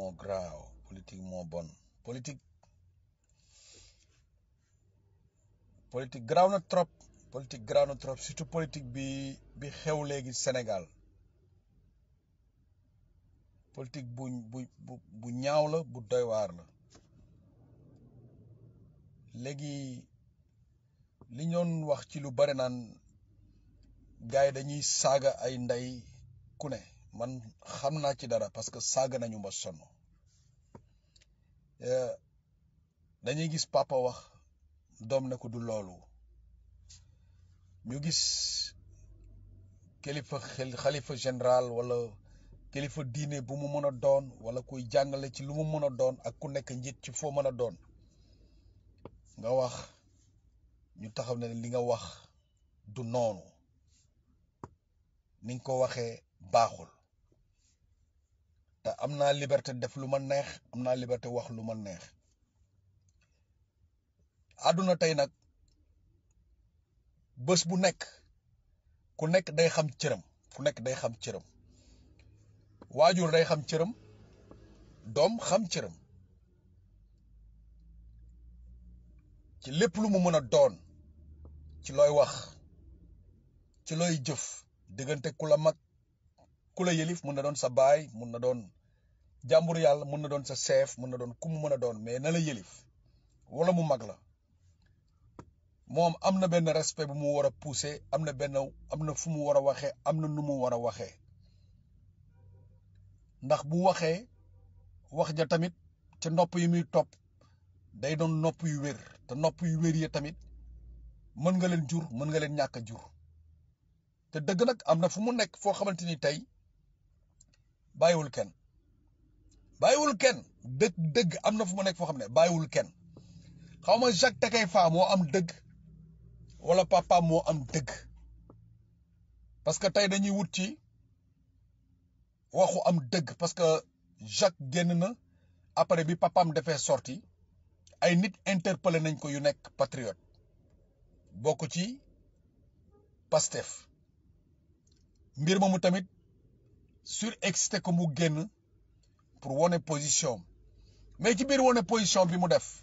moo graaw politique moo bon politique politique graaw na trop politique graaw na trop surtout politique bi bi xew léegi Sénégal politique bu bu bu bu ñaaw la bu doy waar la léegi li ñoon wax ci lu bare naan gars yi dañuy saaga ay ndey ku ne man xam naa ci dara parce que saaga nañu ma sonn dañuy gis papa wax doom ne ko du loolu ñu gis kilifa xel xalifa général wala kilifa diine bu mu mën a doon wala kuy jàngale ci lu mu mën a doon ak ku nekk njiit ci foo mën a doon nga wax ñu taxaw ne li nga wax du noonu ni nga ko waxee baaxul te am naa liberté def lu ma neex am naa liberté wax lu ma neex àdduna tey nag bés bu nekk ku nekk day xam cëram ku nekk day xam cëram waajur day xam cëram doom xam cëram ci lépp lu mu mën a doon ci looy wax ci looy jëf diggante ku la mag ku la yëlif mun na doon sa baay mun na doon jàmbur yàlla mun na doon sa chef mun na doon ku mu mën a doon mais na la yëlif wala mu mag la moom am na benn respect bu mu war a pousser am na benn am na fu mu war a waxee am na nu mu war a waxee ndax bu waxee wax ja tamit ca nopp yi muy topp day doon nopp yu wér te nopp yu wér yi tamit mën nga leen jur mën nga leen ñàkk a jur te dëgg nag am na fu mu nekk foo xamante ni tey bàyyiwul kenn bàyyiwul kenn dëgg dëgg am na fu mu nekk foo xam ne bàyyiwul kenn xaw ma Jacques Takeifa moo am dëgg wala papa moo am dëgg parce que tey dañuy wut ci waxu am dëgg parce que Jacques génn na après bi papaam defee sorti ay nit interpellé nañ ko yu nekk patriote bokk ci Pastef mbir moomu tamit surexcité ko mu génn pour wone position mais ci biir wone position bi mu def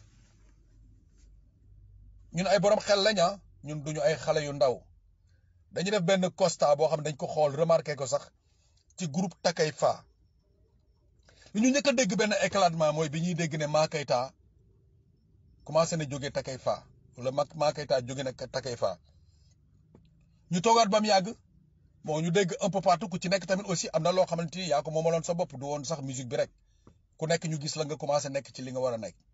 ñun ay borom xel lañ ñun duñu ay xale yu ndaw dañu def benn constat boo xam ne dañ ko xool remarqué ko sax ci groupe Takeifa li ñu njëkk a dégg benn éclatement mooy bi ñuy dégg ne Mama Keita commencé na jóge Takeifa wala Mama Keita jóge na Takeifa ñu toogaat ba mu yàgg bon ñu dégg un peu partout ku ci nekk tamit aussi am na loo xamante ni yaa ko moomaloon sa bopp du woon sax musique bi rek ku nekk ñu gis la nga commencé nekk ci li nga war a nekk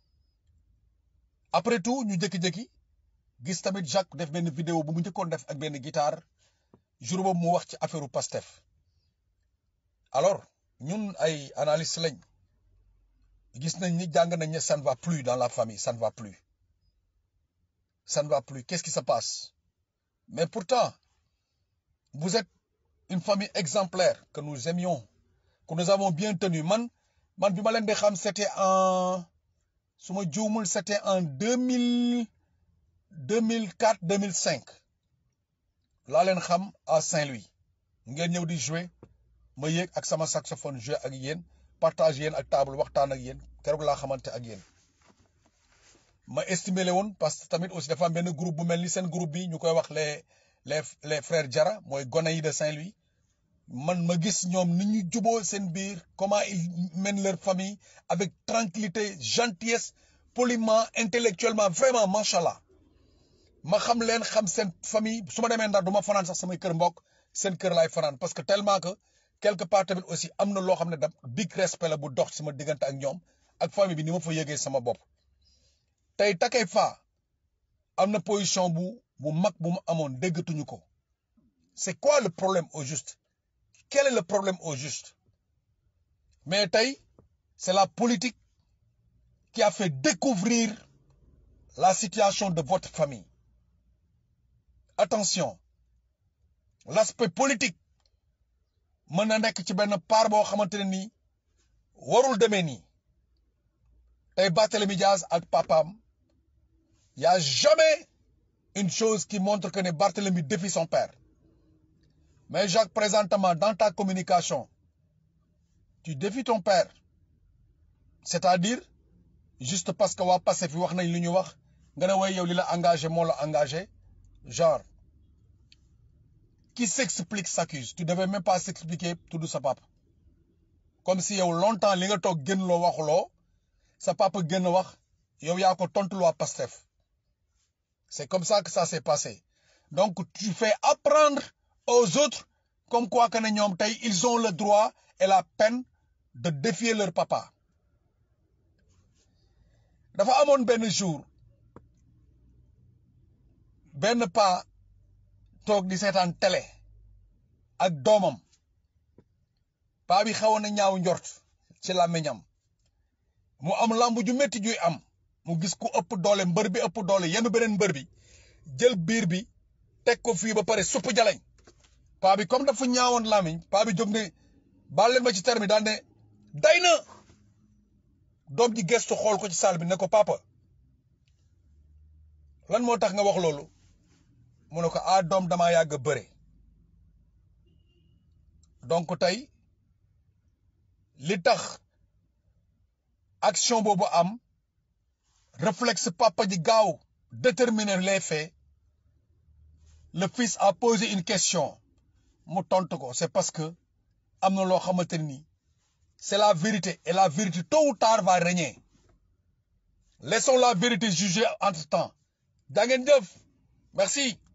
après tout ñu jékki-jékki gis tamit Jacques def benn vidéo bu mu njëkkoon def ak benn guitare jour boobu mu wax ci affaire Pastef alors ñun ay analyste lañ gis nañ ni jàng nañ ne ça ne va plus dans la famille ça ne va plus ça ne va plus qu'est-ce qui se passe mais pourtant vous êtes une famille exemplaire que nous aimions que nous avons bien tenu man man bi ma leen di xam c'était en su ma juumul c'était en deux mille deux mille quatre deux mille cinq laa leen xam à Saint-Louis ngeen ñëw di jouer ma yéeg ak sama saxophone jouer ak yéen partage yéen ak table waxtaan ak yéen keroog laa xamante ak yéen ma estimé le woon parce que tamit aussi dafa am benn groupe bu mel ni seen groupe bi ñu koy wax les les les frères Jara mooy gone yi de Saint-Louis man ma gis ñoom ni ñu juboo seen biir comment ils mènent leur famille avec tranquillité gentillesse poliment intellectuellement vraiment macha allah ma xam leen xam seen famille su ma demee ndar du ma fanaan sax samay kër mbokk seen kër laay fanaan parce que tellement que quelque part tamit aussi am na loo xam ne da big respect la bu dox sama diggante ak ñoom ak famille bi ni ma fa yëgee sama bopp tey Takeifa am na position bu bu mag bu mu amoon déggatuñu ko c'est quoi le problème au juste quel est le problème au juste mais tey c'est la politique qui a fait découvrir la situation de votre famille attention l'aspect politique mën na nekk ci benn part boo xamante ne nii warul demee nii tey Barthélémy Diaz ak papaam y a jamais une chose qui montre que ne Barthélémy défie son père mais Jacques présentement dans ta communication tu défies ton père c'est-à-dire juste parce que waa Pastef fi wax nañ lu ñu wax nga ne way yow li la engagé moo la engagé genre qui s'explique s'accuse tu devais même pas s'expliquer tudd sa papa comme si yow longtemps li nga toog génn loo waxuloo sa papa génn wax yow yaa ko tontu waa Pastef c'est comme ça que ça s'est passé donc tu fais apprendre aux autres comme quoi que ne ñoom tey ils ont le droit et la peine de défier leur papa dafa amoon benn jour benn pa toog di seetaan télé ak doomam paa bi xawoon na ñaaw njort ci làmmiñam mu am lamb ju métti juy am mu gis ku ëpp doole mbër bi ëpp doole yenn beneen mbër bi jël biir bi teg ko fii ba pare supp jalañ paa bi comme dafa ñaawoon làmmiñ paa bi jóg ne baal leen ma ci terme daal ne day na doom ji gestu xool ko ci salle bi ne ko papa lan moo tax nga wax loolu mu ne ko ah doom damaa yàgg bëre donc tey li tax action boobu am réflexe papa ji gaaw déterminer les faits le fils a posé une question mu tontu ko c'est parce que am na loo xamante ni c'est la vérité et la vérité tôt ou tard va régner laissons la vérité juger entre temps jaa ngeen jëf merci